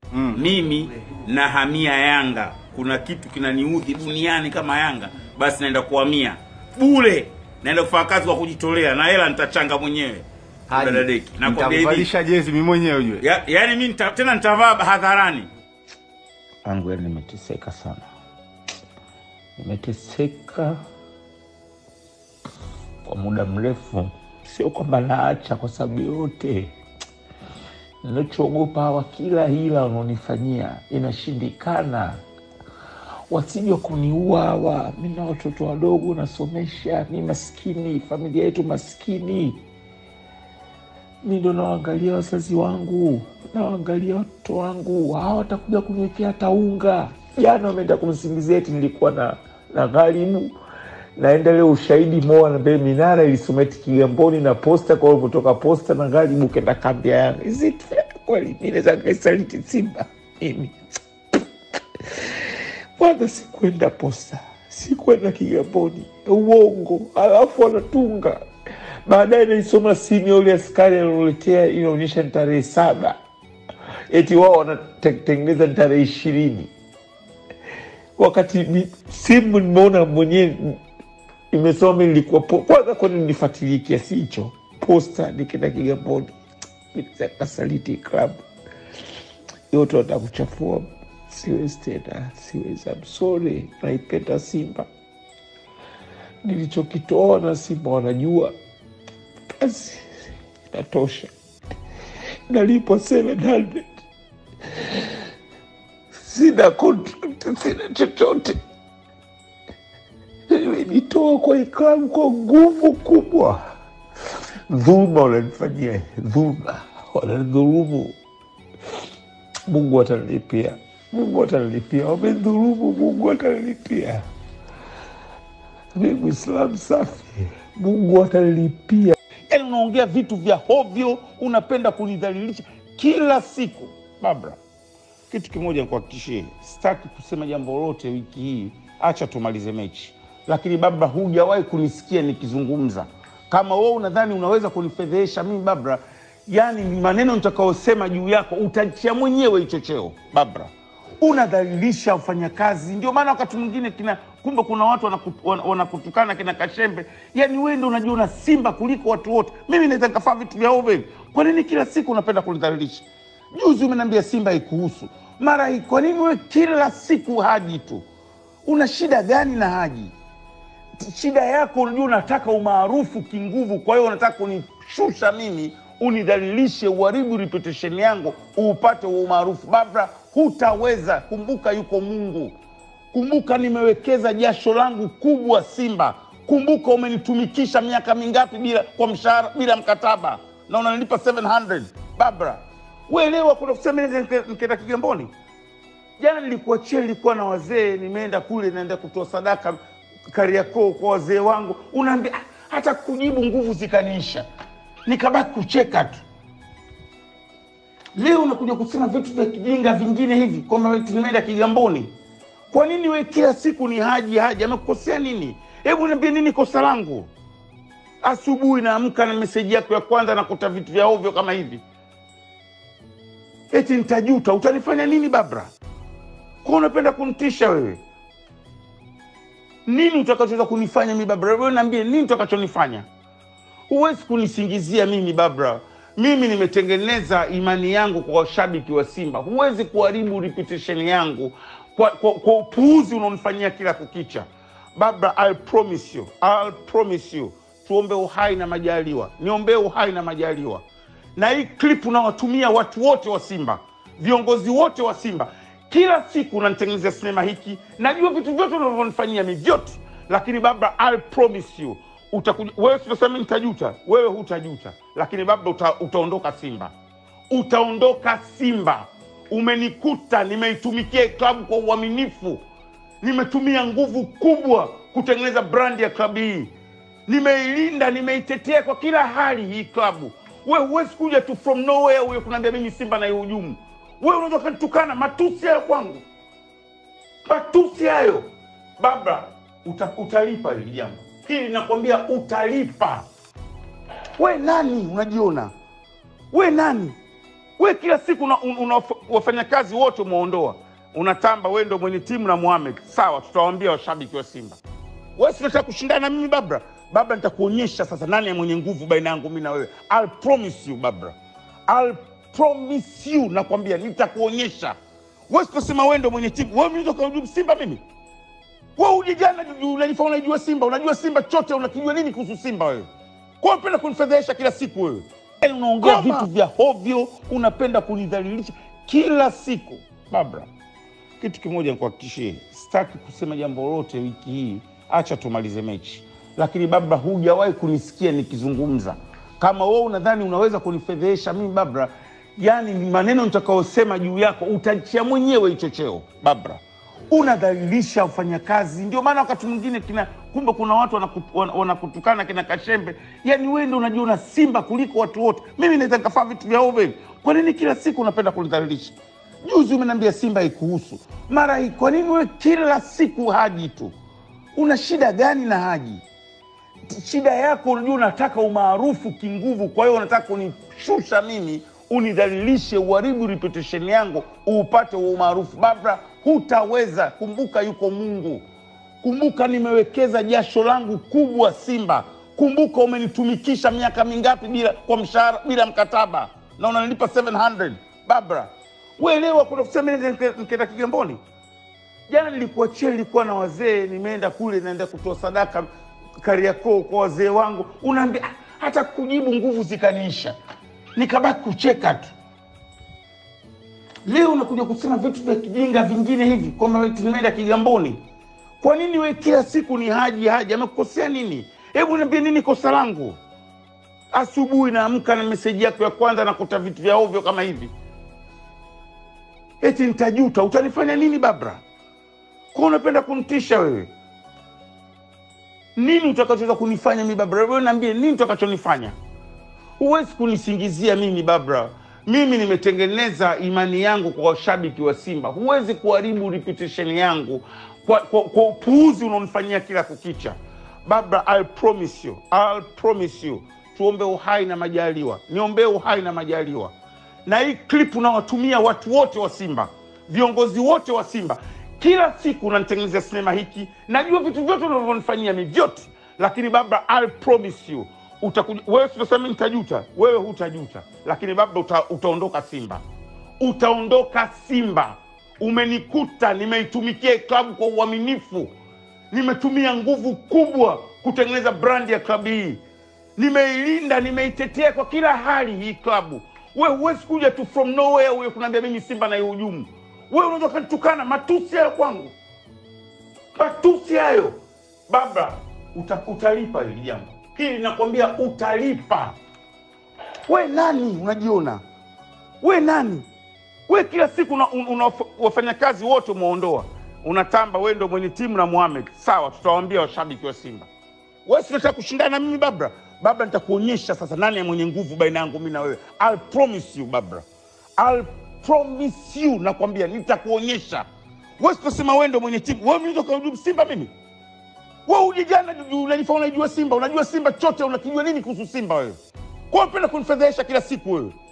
Mm. mimi nahamia Yanga. Kuna kitu kinaniudhi duniani kama Yanga, basi naenda kuhamia bure, naenda kufanya kazi kwa kujitolea na hela nitachanga mwenyewe. Haji, Dada Deki, nakwambia hivi, nitakuvalisha jezi mimi mwenyewe ujue. ya, yani mimi nita, tena nitavaa hadharani. Angu yani nimeteseka sana, nimeteseka kwa muda mrefu. Sio kwamba naacha kwa sababu yote, ninachoogopa hawa, kila hila wanaonifanyia inashindikana, wasije kuniua hawa. Mi na watoto wadogo nasomesha, mi maskini, familia yetu maskini mi ndo nawaangalia wazazi wangu, nawaangalia watoto wangu, hawa watakuja kuniwekea hata unga. Jana wameenda kumsingizia eti nilikuwa na na gharibu, naenda leo ushahidi moa na mbele minara ilisoma eti Kigamboni na posta, kwa hiyo kutoka posta na gharibu kenda kambi ya Yanga. Is it fair kweli? Mi naweza nikaisaliti Simba mimi? Kwanza sikwenda posta, sikwenda Kigamboni, uongo. Alafu wanatunga baadaye, naisoma simu ya ule askari alioletea, inaonyesha ni tarehe saba, eti wao wanatengeneza ni tarehe ishirini, wakati mi- simu nimeona mwenyewe imesoma mi nilikuwa po- kwanza, kwani nilifuatilia kiasi hicho posta, nikienda Kigamboni kasaliti klabu yote watakuchafua. Siwezi tena, siwezi. I'm sorry, naipenda Simba, nilichokitoa na Simba wanajua, basi inatosha. Nalipwa 700 sina contract, sina chochote. Nimenitoa kwa iklabu kwa nguvu kubwa. Dhuluma wananifanyia, dhuluma wananidhulumu. Mungu atanilipia, Mungu atanilipia. Wamedhulumu, Mungu atanilipia. Mi Mwislamu safi, Mungu atanilipia. Yaani unaongea vitu vya hovyo, unapenda kunidhalilisha kila siku. Babra, kitu kimoja nikuhakikishie, sitaki kusema jambo lolote wiki hii, acha tumalize mechi. Lakini Babra, hujawahi kunisikia nikizungumza. Kama wewe unadhani unaweza kunifedhehesha mimi Babra, yani ni maneno nitakayosema juu yako utachia mwenyewe hicho cheo. Babra, unadhalilisha wafanyakazi. Ndio maana wakati mwingine kina kumbe kuna watu wanakut- wana- wanakutukana kina Kashembe, yani wewe ndio unajiona Simba kuliko watu wote. Mimi naweza nikafaa vitu vya ovyo hivi. Kwa nini kila siku unapenda kunidhalilisha? Juzi umeniambia Simba haikuhusu, mara hii. Kwa nini wewe kila siku Haji tu? Una shida gani na Haji? shida yako unajua unataka umaarufu kinguvu kwa hiyo unataka kunishusha mimi unidhalilishe uharibu reputation yangu uupate huo umaarufu babra hutaweza kumbuka yuko mungu kumbuka nimewekeza jasho langu kubwa simba kumbuka umenitumikisha miaka mingapi bila kwa mshahara bila mkataba na unanilipa 700 babra uelewa kuna kusema nikaenda kigamboni jana nilikuachia nilikuwa na wazee nimeenda kule naenda kutoa sadaka kariakoo kwa wazee wangu unaambia "Ah, hata kujibu nguvu zikaniisha nikabaki kucheka tu leo unakuja kusema vitu vya kijinga vingine hivi kwamba eti nimeenda kigamboni kwa nini we kila siku ni haji haji amekukosea nini hebu niambie nini kosa langu asubuhi naamka na meseji yako ya kwanza nakuta vitu vya ovyo kama hivi eti nitajuta utanifanya nini babra kwa unapenda kunitisha wewe nini utakachoweza kunifanya mi babra wewe naambie nini utakachonifanya huwezi kunisingizia mimi babra mimi nimetengeneza imani yangu kwa washabiki wa simba huwezi kuharibu reputation yangu kwa, kwa, kwa upuuzi unaonifanyia kila kukicha babra I'll promise you, I'll promise you tuombe uhai na majaliwa niombee uhai na majaliwa na hii clip unawatumia watu wote wa simba viongozi wote wa simba kila siku unanitengenezea sinema hiki najua vitu vyote unavyonifanyia mi vyote lakini baba I'll promise you utakuja wewe sitasema nitajuta wewe hutajuta lakini baba uta, utaondoka simba utaondoka simba umenikuta nimeitumikia klabu kwa uaminifu nimetumia nguvu kubwa kutengeneza brandi ya klabu hii nimeilinda nimeitetea kwa kila hali hii klabu we huwezi kuja tu from nowhere huyo kunaambia mimi simba naihujumu we unaweza ukanitukana matusi hayo kwangu matusi hayo baba uta, utalipa hili jambo hili nakwambia utalipa we nani unajiona we nani we kila siku una, un- una wafanyakazi wote umeondoa, unatamba wewe ndo mwenye timu na Mohamed. Sawa, tutawaambia washabiki wa Simba, wewe si unataka kushindana na mimi Babra? Babra, nitakuonyesha sasa nani mwenye nguvu baina yangu mimi na wewe. I'll promise you Babra, I'll promise you, nakwambia nitakuonyesha. Wewe sitasema wewe ndo mwenye timu, wewe mimi ndo Simba mimi wewe uje jana unajifanya unajua Simba, unajua Simba chote, unakijua nini kuhusu Simba wewe? Kwa hiyo unapenda kunifedhehesha kila siku wewe. Yaani Unaongea Koma. vitu vya hovyo, unapenda kunidhalilisha kila siku. Babra, kitu kimoja nikuhakikishie, sitaki kusema jambo lolote wiki hii, acha tumalize mechi. Lakini Babra, hujawahi kunisikia nikizungumza. Kama wewe unadhani unaweza kunifedhehesha mimi Babra, yani ni maneno nitakayosema juu yako utachia mwenyewe hicho cheo Babra unadhalilisha wafanyakazi. Ndio maana wakati mwingine kina kumbe kuna watu wanakutu- wana- wanakutukana kina Kashembe, yani wewe ndio unajiona Simba kuliko watu wote. Mimi naweza nikafaa vitu vya ovyo hivi. Kwa nini kila siku unapenda kunidhalilisha? Juzi umeniambia Simba haikuhusu, mara hii. Kwa nini wewe kila siku Haji tu? Una shida gani na Haji? shida yako unajua unataka umaarufu kinguvu kwa hiyo unataka kunishusha mimi unidhalilishe uharibu reputation yangu uupate huo umaarufu babra hutaweza kumbuka yuko mungu kumbuka nimewekeza jasho langu kubwa simba kumbuka umenitumikisha miaka mingapi bila kwa mshahara bila mkataba na unanilipa 700 babra uelewa kuna kusema nikaenda kigamboni jana nilikuachia, nilikuwa na wazee, nimeenda kule, naenda kutoa sadaka Kariakoo kwa wazee wangu, unaambia "Ah, hata kujibu nguvu zikaniisha, nikabaki kucheka tu. Leo unakuja kusema vitu vya kijinga vingine hivi kwamba eti nimeenda Kigamboni. Kwa nini we kila siku ni Haji Haji? Amekukosea nini? Hebu niambie nini kosa langu? Asubuhi naamka na meseji yako ya kwanza nakuta vitu vya ovyo kama hivi, eti nitajuta. Utanifanya nini Babra? Kwa unapenda kunitisha wewe? Nini utakachoweza kunifanya mimi Babra? Wewe niambie nini utakachonifanya? Huwezi kunisingizia mimi Babra. Mimi nimetengeneza imani yangu kwa washabiki wa Simba. Huwezi kuharibu reputation yangu kwa, kwa, kwa upuuzi unaonifanyia kila kukicha. Babra, I'll promise you, I'll promise you. Tuombe uhai na majaliwa, niombee uhai na majaliwa na hii clip unawatumia watu wote wa Simba, viongozi wote wa Simba, kila siku unanitengenezea sinema hiki. Najua vitu vyote unavyonifanyia mi vyote, lakini baba, I'll promise you utakuja wewe. Tunasema mimi nitajuta, wewe hutajuta, lakini baba, uta, utaondoka Simba, utaondoka Simba. Umenikuta nimeitumikia hii klabu kwa uaminifu, nimetumia nguvu kubwa kutengeneza brandi ya klabu hii nimeilinda nimeitetea kwa kila hali hii klabu. We huwezi kuja tu from nowhere uye kunaambia mimi Simba naihujumu. We unaweza kanitukana matusi hayo kwangu, matusi hayo baba, uta, utalipa hili jambo hili, nakwambia utalipa. We nani unajiona? We nani? We kila siku una, una, una wafanyakazi wote umeondoa, unatamba we ndo mwenye timu na Mohamed. Sawa, tutawaambia washabiki wa Simba wewe si unataka kushindana na mimi Babra? Babra, nitakuonyesha sasa nani mwenye nguvu baina yangu mimi na wewe. I'll promise you Babra, I'll promise you, nakwambia nitakuonyesha. Wewe sitasema wewe ndo mwenye timu, wewe mimi ndo Simba mimi. Wewe uje jana unajifanya unajua Simba, unajua Simba chote, unakijua nini kuhusu Simba wewe? Kwa hiyo unapenda kunifedhehesha kila siku wewe.